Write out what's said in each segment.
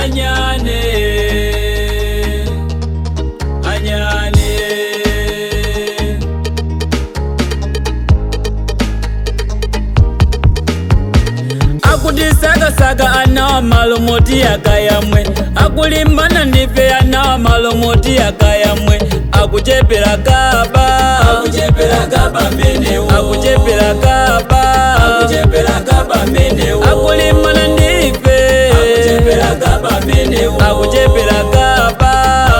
anyane anyane akutisagasaga anawa malomoti yakayamwe akulimbana ndife anawa malomoti yakayamwe akuchepera kaba akuchepera kaba menewo akuchepera kaba akuchepera kaba menewo akulimbana ndife akuchepera kaba menewo akuchepera kaba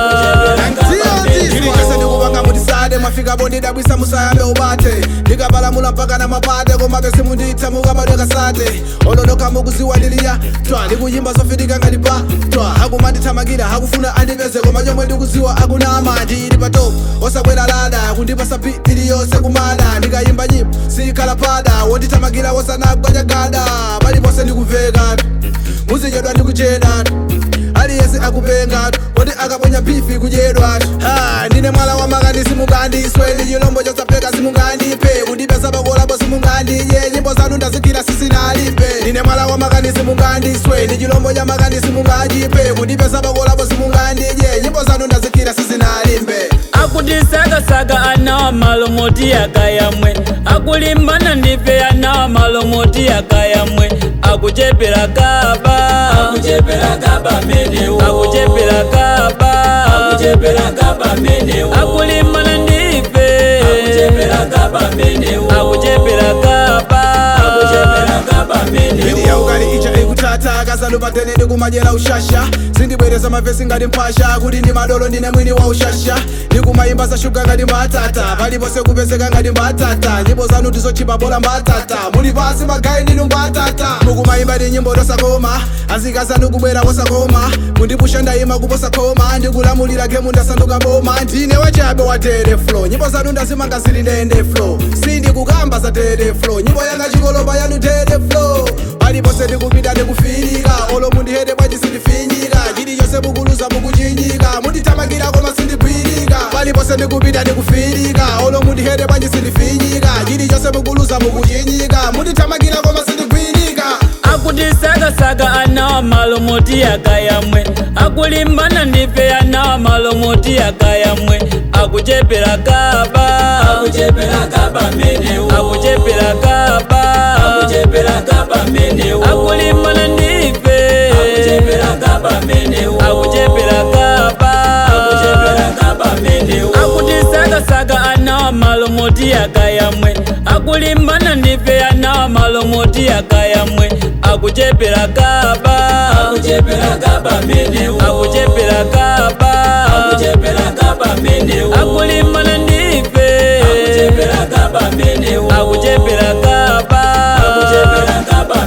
ilikese ndikupanga mutisade mwafika bondidabwisa musayambe ubate ndikapalamula mpaka na mapate komabe simunditsa mukamadwekasate ololoka mukuziwa ndiliya twa ndikuyimba zofitika ngati pa twa akumandithamangira akufuna andipeze koma chomwe ndikuziwa akunama ndili patop osakwera lada kundipasa pi iliyonse kumada ndikayimba nyimbo sikhala pada wondithamangira wosanagwa chagada paliponse ndikuveka muzichedwa ndikucheda aliyese akupenga oti akaponya bifi kudyedwa ha ndine mwala wa makani simungandiswe ndi chilombo chosapeka simungandipe kundipesa pakolapo simungandidye nyimbo zanu ndazikira sisinalipe ndine mwala wa makani simungandiswe ndi chilombo cha makani simungandipe kundipesa pakolapo simungandidye nyimbo zanu ndazikira sisinalipe akutisagasaga anawa malomoti yakayamwe akulimbana ndife anawa malomoti yakayamwe akuchepera kaba akuchepera kaba menewo akuchepera kaba akuchepera kaba menewo akulimbana ndife akuchepera kaba menewo akuchepera kaba akuchepera kaba menewo Bidi ya ukali icha ikutata kazalo patene ndikumajera ushasha sindibwereza mavesi ngati mpasha kuti ndi madolo ndine mwini wa ushasha ndikumayimba za shuga ngati mbatata palipose kupezeka ngati mbatata nyimbo zanu ndizochipa bola mbatata muli pasi magayi ndinu mbatata mukumayimba ndi nyimbo tosakoma azikazanu kubwera wosakoma kundipusha ndayima kuposa khoma ndikulamulira gemu ndasanduka boma ndine wachabe wa tere flow nyimbo zanu ndazimanga zili ndende flow sindikukamba za tere flow nyimbo yanga chikolopa yanu tere flow palipose ndikupita ndikufirika olo mundihete bwaji sindifinyika chilichonse mukuluza mukuchinyika mundithamangira koma sindigwirika palipose ndikupita ndikufirika olo mundihete bwaji sindifinyika chilichonse mukuluza mukuchinyika mundithamangira koma sindigwirika akutisagasaga anawa malomoti yakayamwe akulimbana ndife anawa malomoti yakayamwe akuchepera kaba akuchepera kaba menewo akuchepera kaba akuchepera kaba menewo akulimbana ndife akuchepera kaba menewo akuchepera kaba akuchepera kaba menewo akutisagasaga anawa malomoti yakayamwe akulimbana ndife anawa malomoti yakayamwe akuchepera kaba akuchepera kaba menewo akuchepera kaba akuchepera kaba menewo akulimbana ndife akuchepera kaba menewo akuchepera kaba akuchepera kaba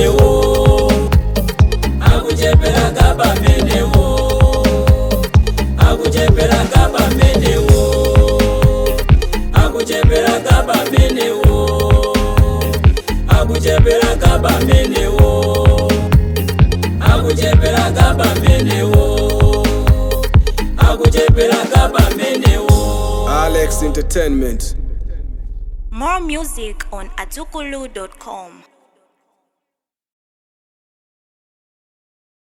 menewo akuchepera kaba menewo akuchepera kaba menewo akuchepera kaba menewo akuchepera kaba menewo akuchepera kaba menewo akuchepera kaba menewo alex entertainment More music on atukulu.com.